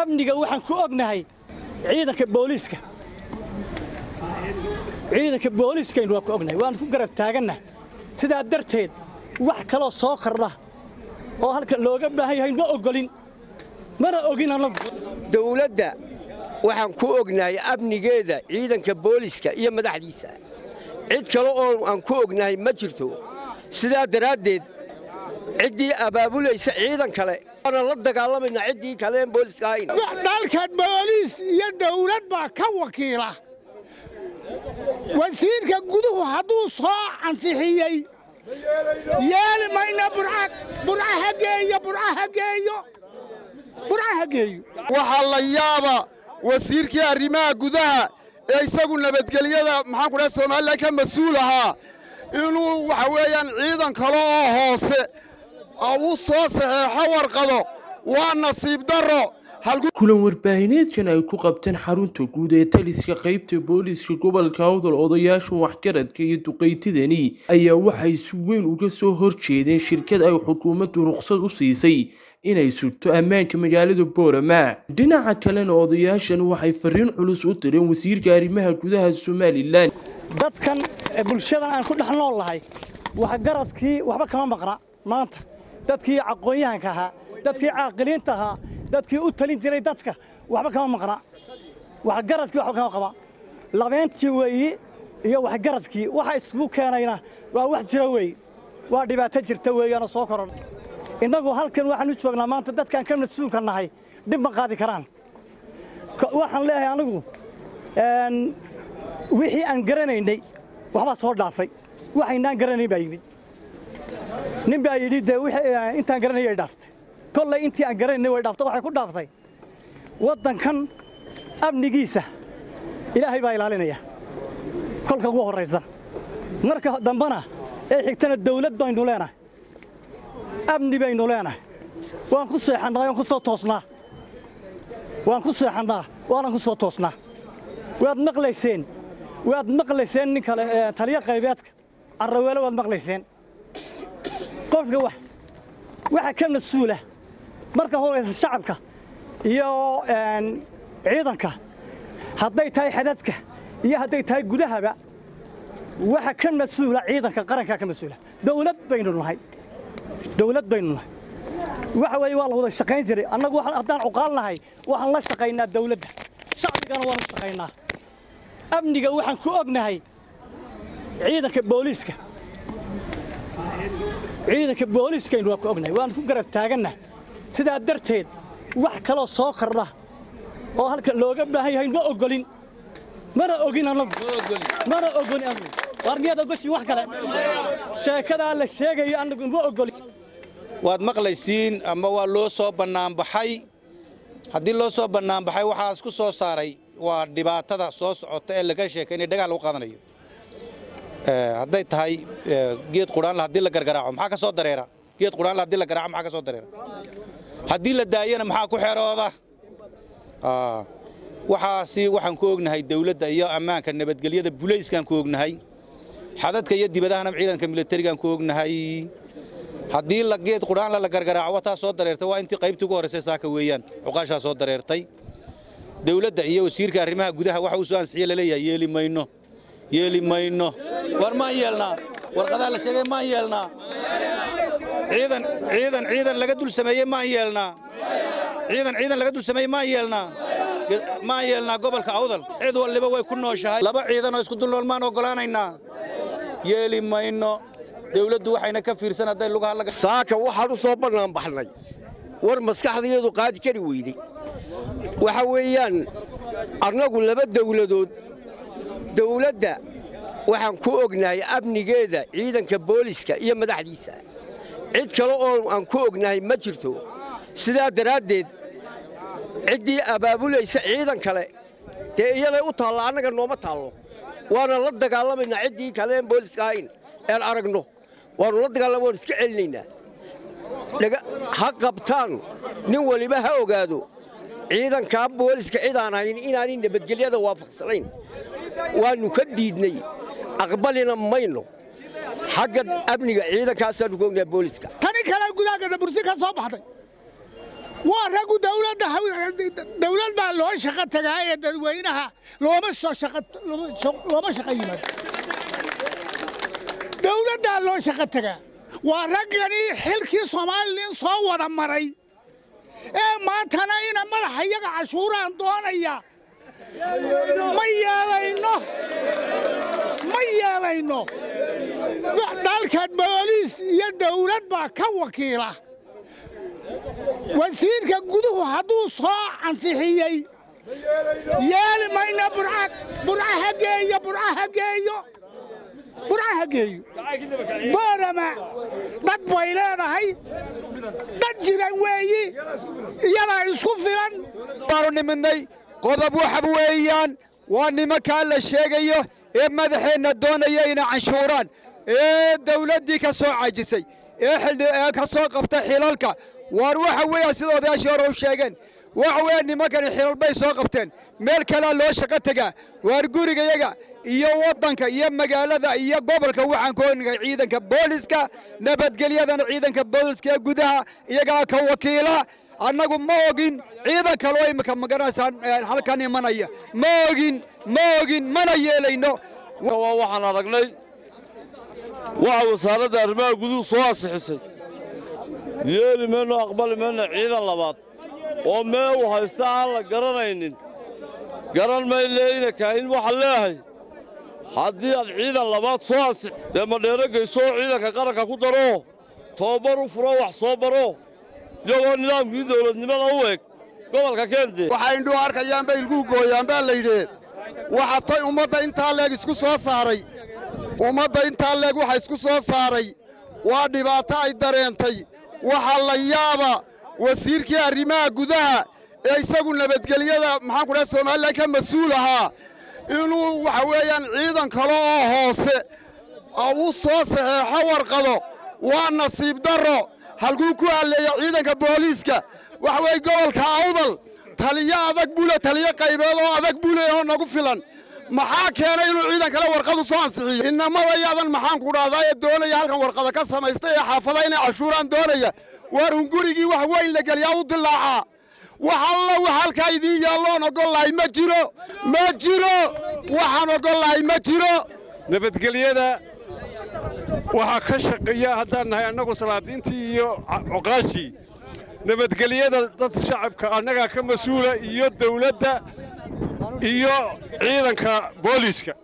amniga waxaan ku ognahay ciidanka booliiska ciidanka booliiskaynu waan ku ognahay waan ku garab taagannahay sidaa darteed wax kaloo soo kordha oo halkan looga baahan yahay ma oggolin mana ogin annagu dawladda waxaan ku ognahay amnigeeda ciidanka booliiska iyo madaxdiisa cid kale oo aan ku ognahay ma jirto sidaa daraaddeed ciddii abaabulaysa ciidan kale waana la dagaalamaynaa ciddii kale een booliiska ahayn dalka booliis iyo dawlad baa ka wakiila wasiirka guduhu hadduu soo ansixiyey yeeli mayna burcaha geeyo burcaha geeyo burcaha geeyo waxaa la yaaba wasiirkii arrimaha gudaha ee isagu nabadgelyada maxaan ku dhahay somalilan ka mas-uul ahaa inuu waxa weeyaan ciidan kale oo hoose u soo saxeexo warqado waa nasiib darro kulan warbaahineedkan ay ku qabteen xarunta guud ee taliska qaybta booliiska gobolka awdal odayaasha waxgaradka iyo duqaytidani ayaa waxay si weyn uga soo horjeedeen shirkad ay xukuumaddu ruqsad u siisay inay sugto ammaanka magaalada boorama dhinaca kalena odayaashan waxay fariin culus u direen wasiirka arrimaha gudaha somalilan dadkan bulshadan aan ku dhex nool lahay waxgaradkii waxba kama maqna maanta dadkii aqoon-yahanka ahaa dadkii caaqiliinta ahaa dadkii u talin jiray dadka waxba kama maqna waxgaradkii waxba kama qaba labeentii weeyi iyo waxgaradkii waxa isugu keenayna waa wax jira weeye waa dhibaato jirta weeyaanoo soo koron innagu halkan waxaan u joognaa maanta dadkaan ka mas-uulka nahay dhib ma qaadi karaan waxaan leeyahay anigu wixii aan garanaynay waxbaa soo dhaafay waxaynaan garanayn baa yimid nin baa yidhi dee intaan garanayay ay dhaaftay kollay intii aan garanaynay way dhaaftay waxay ku dhaaftay waddankan amnigiisa ilaahay baa ilaalinaya kolka ugu horraysa marka dambena ee xigtana dawlad baynu leenahay amni baynu leenahay waan ku seexannaa waan ku soo toosnaa waan ku seexannaa waanan ku soo toosnaa waad maqlayseen waad maqlayseen nin kale taliyo qaybeedka carraweelo waad maqlayseen qofka wax waxa ka mas-uula marka horaysa shacabka iyo ciidanka hadday tahay xadadka iyo hadday tahay gudahaba waxa ka mas-uula ciidanka qarankaa ka mas-uula dawlad baynu nahay dawlad baynu nahay waxa weeye waa la wada shaqayn jiray annagu haddaan cuqaal nahay waxaan la shaqaynaa dawladda shacbigana waanu shaqaynaa amniga waxaan ku ognahay ciidanka booliiska ciidanka booliiskaynu waan ku ognahay waan ku garab taagannahay sidaa darteed wax kaloo soo kordha oo halkan looga baahan yahay ma oggolin mana ogin annagu mana ogolin annagu waar miyaad ogoshiin wax kale sheekadaa la sheegayo annagu ma oggolin waad maqlaysiin ama waa loo soo bannaanbaxay haddii loo soo bannaanbaxay waxaas ku soo saaray waa dhibaatada soo socota ee laga sheekaynaya dhagaal lagu qaadanayo hadday tahay geed qudhaanle haddii la gargaraaco maxaa ka soo dareera geed qudhaanle haddii la garaaco maxaa ka soo dareera haddii la daayana maxaa ku xerooda waxaasi waxaan ku ognahay dawladda iyo ammaanka nabadgelyada bulayskaan ku ognahay xadadka iyo dibadahana ciidanka militarigaan ku ognahay haddii la geed qudhaanle la gargaraaco wataa soo dareertay waa intii qaybtii ugu horraysay saaka weeyaan cuqaashaa soo dareertay dawladda iyo wasiirka arrimaha gudaha waxa uu soo ansixiye laleeyahay yeeli mayno yeeli mayno war maan yeelnaa warqadaa la sheegay maan yeelnaa ciidan ciidan ciidan laga dul sameeyey maan yeelnaa ciidan ciidan laga dul sameeyey maan yeelnaa maan yeelnaa gobolka awdal cid walliba way ku nooshahay laba ciidan oo isku dul nool maan oggolaanaynaa yeeli mayno dawladdu waxayna ka fiirsan hadday lugaha laga saaka waxaan u soo bannaanbaxnay war maskaxdayadu qaadi kari weydey waxa weeyaan annagu laba dawladood dawladda waxaan ku ognahay amnigeeda ciidanka booliiska iyo madaxdiisa cid kale oo aan ku ognahay ma jirto sidaa daraaddeed ciddii abaabulaysa ciidan kale dee iyaday u taalla annaga nooma taallo waana la dagaalamaynaa ciddii kale een booliiska ahayn een aragno waannu la dagaalama waanu iska celinaynaa ha qabtaan nin waliba ha ogaado ciidankaa booliiska cid aan hayn inaanay nabadgelyada waafaqsanayn waannu ka diidnay aqbalina mayno xagga amniga ciidankaasaannu ku ognahay booliiska tani kale gudaagana bursi ka soo baxday waa raggu dawladda dawlad baa loo shaqo tagaa ee dadweynaha looma soo shaqa looma shaqo yimaado dawladdaa loo shaqo tagaa waa ragganii xilkii soomaalilin soo wada maray ee maantana ina madaxa iyaga cashuuraan doonaya ma yeelayno ma yeelayno dalka booliis iyo dawlad baa ka wakiila wasiirka guduhu hadduu soo ansixiyey yeeli mayno burcaha geeyo burcaha geeyo burcaha geeyo boorama dad bay leedahay dad jiran weeyi iyadaa isku filan baanu nimidnay qodob waxa weeyaan waa nimankaa la sheegayo ee madaxeenna doonaya inay canshuuraan ee dawladdii ka soo cajisay ee ka soo qabta xilalka waar waxa weeyaan sida odayaashii hore u sheegeen waxa weeyaan nimankani xilal bay soo qabteen meel kalea loo shaqo tegaa waar gurigayaga iyo waddanka iyo magaalada iyo gobolka waxaan ku ognay ciidanka booliska nabadgelyadana ciidanka booliska ee gudaha iyagaa ka wakiila annagu ma ogin ciidan kaloo imika maganaysaan halkan imanaya ma ogin ma ogin mana yeelayno waa waxaan aragnay waxa wasaaradda arrimaha guduhu soo ansixisay yeeli mayno aqbali mayno ciidan labaad oo meel u haysta aan la garanaynin garan mayne ina kaahin waxaan leeyahay haddii aad ciidan labaad soo ansix dee madheero geysoo ciidanka qaranka ku daro tobabar u furo wax soo baro iyagoo nidaamkii dawladnimada u eg gobolka keende waxay indhuhu arkayaan bay ilkuu gooyaan baa la yidhi waxa tay ummadda intaa leeg isku soo saaray ummadda intaa leeg waxa isku soo saaray waa dhibaato ay dareentay waxaa la yaaba wasiirkii arrimaha gudaha ee isagu nabadgelyada maxaan ku dhaha somalilan ka mas-uul ahaa inuu waxa weeyaan ciidan kale oo hoose u soo saxeexo warqado waa nasiib darro halkuu ku halleeya ciidanka booliiska waxa weeye gobolka awdal taliyo adag bule taliyo qaybeed oo adag bule oo nagu filan maxaa keenay inuu ciidan kale warqadu soo ansixiyo inamada yaadan maxaan ku dhahdaa ee doonaya halkan warqada ka samaystay ee xaafada inay cashuuraan doonaya waar un gurigii wax weyn la geliyaa u dilaacaa wax alla wax halkaa idiin yaalloon ogollahay ma jiro ma jiro waxaan ogollahay ma jiro nabadgelyada waxaa ka shaqeeya haddaan nahay annagu salaadiintii iyo cuqaashii nabadgelyada dadka shacabka annagaa ka mas-uula iyo dawladda iyo ciidanka booliiska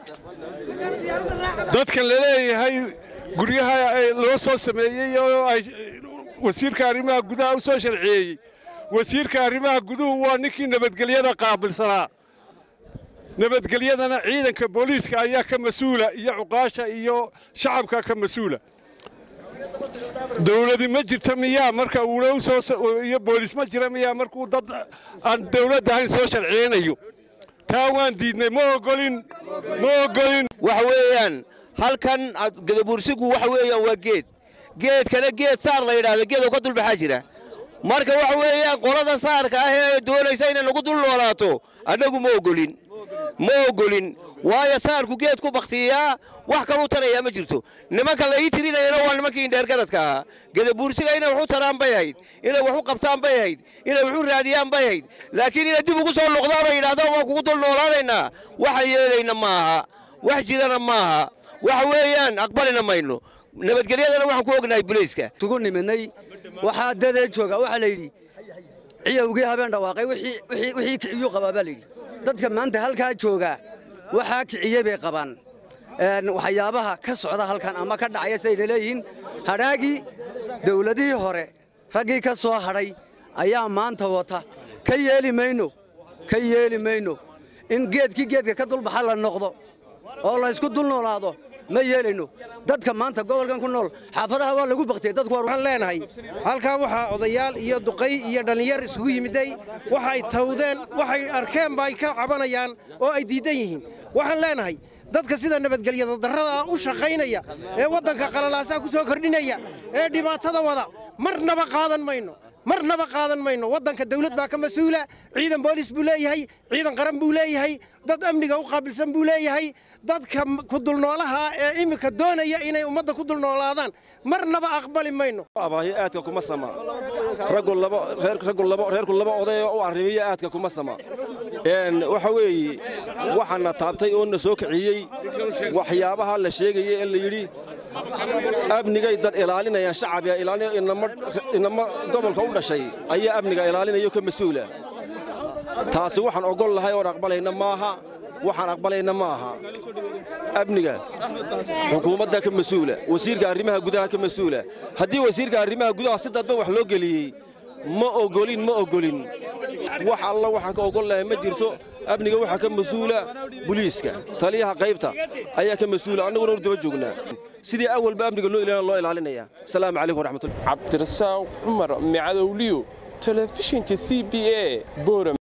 dadkan la leeyahay guryaha loo soo sameeyey oo ay wasiirka arrimaha gudaha u soo sharciyeeyey wasiirka arrimaha guduhu waa ninkii nabadgelyada qaabilsanaa nabadgelyadana ciidanka booliiska ayaa ka mas-uula iyo cuqaasha iyo shacabka ka mas-uula dawladi ma jirta miyaa marka uuna usoo iyo booliis ma jira miyaa markuu dad aan dawladda ahayn soo sharciyeynayo taa waan diidnay ma ogolin ma ogolin waxa weeyaan halkan gadabuursigu waxa weeyaan waa geed geedkana geed saar la yidhaahdo geed oo ka dulbaxaa jira marka waxa weeyaan qolada saarka ah ee doonaysa inay nagu dul noolaato annagu ma ogolin ma ogolin waayo saarku geed ku bakhtiyaa wax kaluu tarayaa ma jirto nimanka la ii tirinayana waa nimankii indheergaradka ahaa gadabuursiga inay wax u taraan bay ahayd inay wax u qabtaan bay ahayd inay wax u raadiyaan bay ahayd laakiin inay dib ugu soo noqdaan oo yidhahdaan waan kugu dul noolaanaynaa waxaan yeelayna maaha wax jirana maaha waxa weeyaan aqbalina mayno nabadgelyadana waxaan ku ognahay bulayska tugu nimidnay waxaa dadee jooga waxaa la yidhi ciyowgii habeen dhawaaqay wixii kiciyuu qabaa baa layidhi dadka maanta halkaa jooga waxaa kiciyey bay qabaan waxyaabaha ka socda halkan ama ka dhacaya sidayna leeyihiin hadhaagii dawladihii hore raggii ka soo hadhay ayaa maanta wata ka yeeli mayno ka yeeli mayno in geedkii geedka ka dulbaxa la noqdo oo laysku dul noolaado ma yeelayno dadka maanta gobolkan ku nool xaafadaha waa lagu baktiyey dadku waxaan leenahay halkaa waxaa odayaal iyo duqay iyo dhallinyar isugu yimiday waxay tawdeen waxay arkeen ba ay ka cabanayaan oo ay diiddan yihiin waxaan leenahay dadka sida nabadgelyada darrada u shaqaynaya ee waddanka qalalaasaa ku soo kordhinaya ee dhibaatada wada marnaba qaadan mayno marnaba qaadan mayno waddanka dawlad baa ka mas-uula ciidan boolis buu leeyahay ciidan qaran buu leeyahay dad amniga u qaabilsan buu leeyahay dadka ku dulnoolaha ee iminka doonaya inay ummadda ku dulnoolaadaan marnaba aqbali mayno abaayo aadka kuma sama raggu laba raggu laba reerku laba oday oo u arrimiyo aadka kuma sama een waxa weeye waxaana taabtay oo na soo kiciyey waxyaabaha la sheegaya ee la yidhi amnigay dad ilaalinayaan shacabia ilaalinaya inama inama gobolka u dhashay ayaa amniga ilaalinayo ka mas-uula taasi waxaan ogol lahay oon aqbalayna maaha waxaan aqbalayna ma aha amniga xukuumadda ka mas-uula wasiirka arrimaha gudaha ka mas-uula haddii wasiirka arrimaha gudaha si dadban wax loo geliyey ma ogolin ma ogolin wax alla waxaan ka ogol lahay ma jirto amniga waxaa ka mas-uula buliiska taliyaha qaybta ayaa ka mas-uula annaguna ur daba joognaa sidii awalba amniga loo ilaalina loo ilaalinaya asalaamu calaykum waraxmatullahi cabdirasaaq cumar micadowliyo telefishinka c b a boram